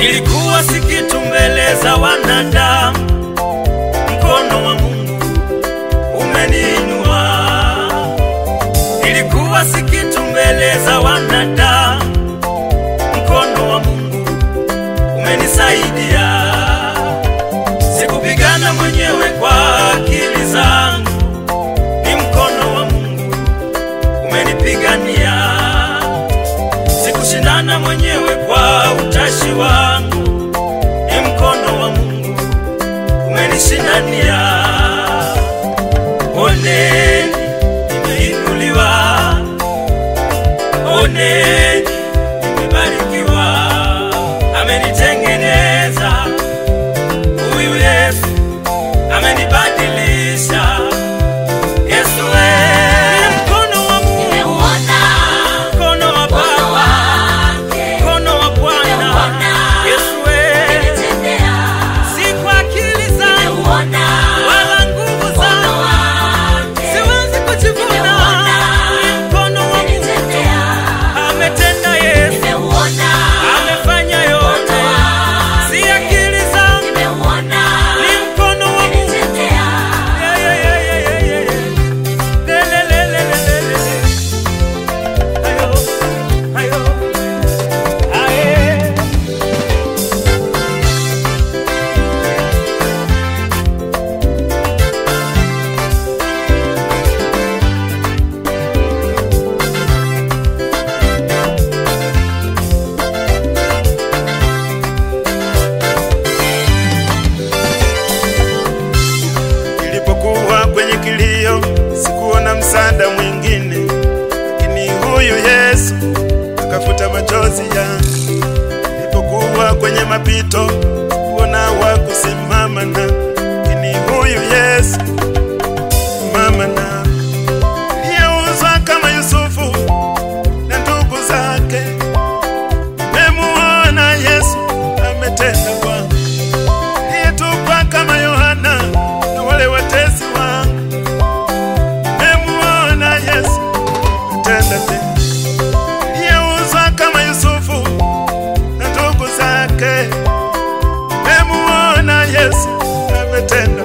Nilikuwa si kitu mbele za wanadamu, mkono wa Mungu umeniinua. Nilikuwa si kitu mbele za wanadamu, mkono wa Mungu umenisaidia. Sikupigana mwenyewe kwa akili zangu, ni mkono wa Mungu umenipigania. Sikushindana mwenyewe kwa utashi wangu, ni mkono wa Mungu umenishindania. Oneni, nimeinuliwa, oneni, nimebarikiwa, amenitengeneza huyu Yesu, amenibadilisha. Yesu we, ni mkono wa Mungu, Nimeuona mkono wa mkono Baba, wake, mkono wa Bwana. Nimeuona Yesu we, amenitendea. si kwa akili zangu Nimeuona wala nguvu mkono zangu, wake, siwezi kujivuna. Nimeuona Ni mkono wa Mungu amenitendea. ametenda. Yesu Nimeuona amefanya mkono yote, si wake, akili zangu, nimeuona ni mkono wa Mungu. amenitendea. Yeah, yeah, yeah, yeah, yeah, yeah, yeah. Le, le, le, le, le, le, le. Ayo, ayo, aye. Nilipokuwa kwenye kilio, sikuona msaada mwingine, lakini huyu Yesu akafuta machozi yangu. Nilipokuwa kwenye mapito, sikuona wa kusimama na, lakini huyu Yesu mama na aliyeuzwa kama Yusufu na ndugu zake, nimemuona Yesu ametenda kwangu aliyetupwa kama Yohana na wale watesi wangu. Nimemuona Yesu atenda tena, aliyeuzwa kama Yusufu na ndugu zake. Nimemuona Yesu ametenda